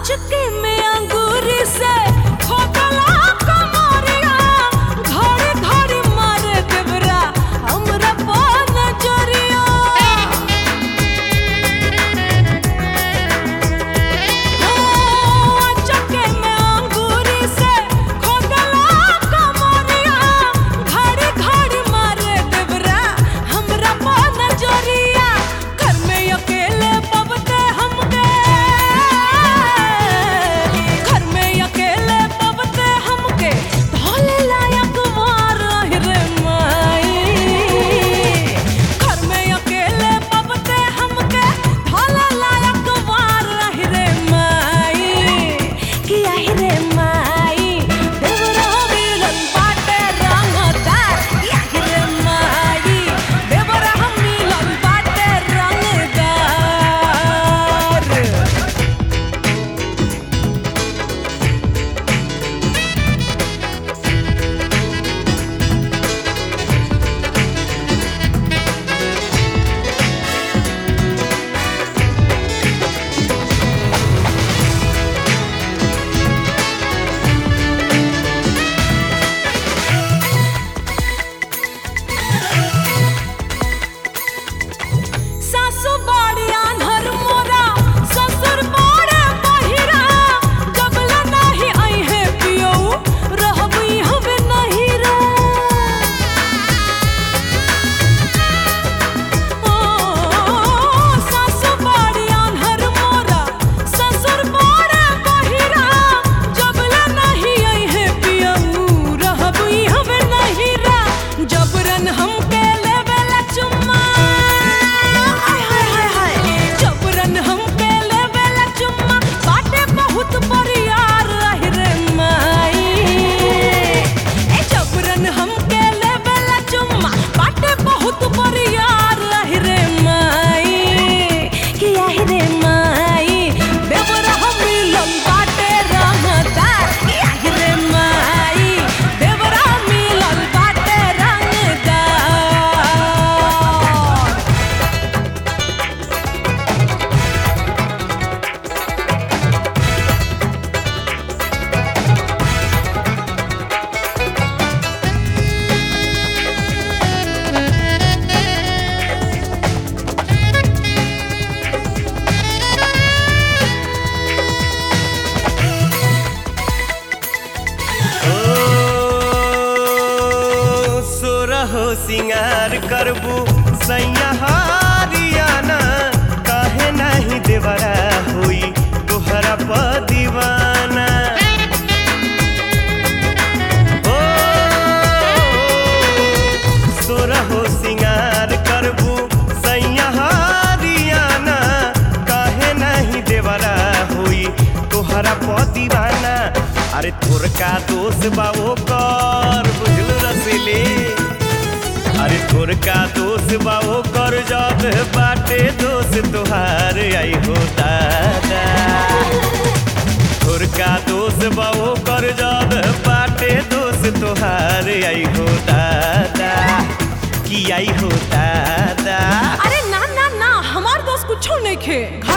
चुटकी में अंगूरी से खोदला कमरिया घड़ी घड़ी मारे देवरा हमरा पान जरिया चुटकी में अंगूरी से खोदला कमरिया घड़ी घड़ी मारे देवरा हमरा पान जरिया घर में अकेले पबते हमके घर में अकेले पबते हमके धोले लायक मार रे माई घर में अकेले पबते हमके धोले लायक मार रे माई किया रे माई देवरा मिलन बाटे रंगदार किया रे माई देवरा मिलन बाटे रंगदार सासु बाड़ी आन्हर मोरा ससुर बाड़े बहिरा जबला नाही आई है पियो रहबी हवे नहीं रे ओ सासु बाड़ी आन्हर मोरा ससुर बाड़े बहिरा जबला नहीं आई है पियो रहबी हवे नहीं रे जबरन हमके लेवेला चुम्मा हाय हाय हाय हाय जबरन हमके लेवेला चुम्मा बाटे बहुत बरियार रही रे माई ए जबरन हमके लेवेला चुम्मा बाटे बहुत बरियार रही रे माई किया रे माई देवरा हम मिलन बाटे रंगदार किया रे माई देवरा मिलन बाटे रंगदार ओ सोरहो सिंगार करबू सैया हारियाना काहे नाही देवरा होई तोहरा प दीवाना ओ सोरहो सिंगार करबू सैया हारियाना काहे नाही देवरा होई तोहरा प दीवाना अरे तोर का दोष बाबो कर बुझल रसीली अरे तोर का दोष बाबो कर जब बाटे दोष तोहार आई हो दादा तोर का दोष बाबो कर जब बाटे दोष तोहार आई हो दादा की आई हो दादा अरे ना ना ना हमार दोस्त कुछो नहीं खे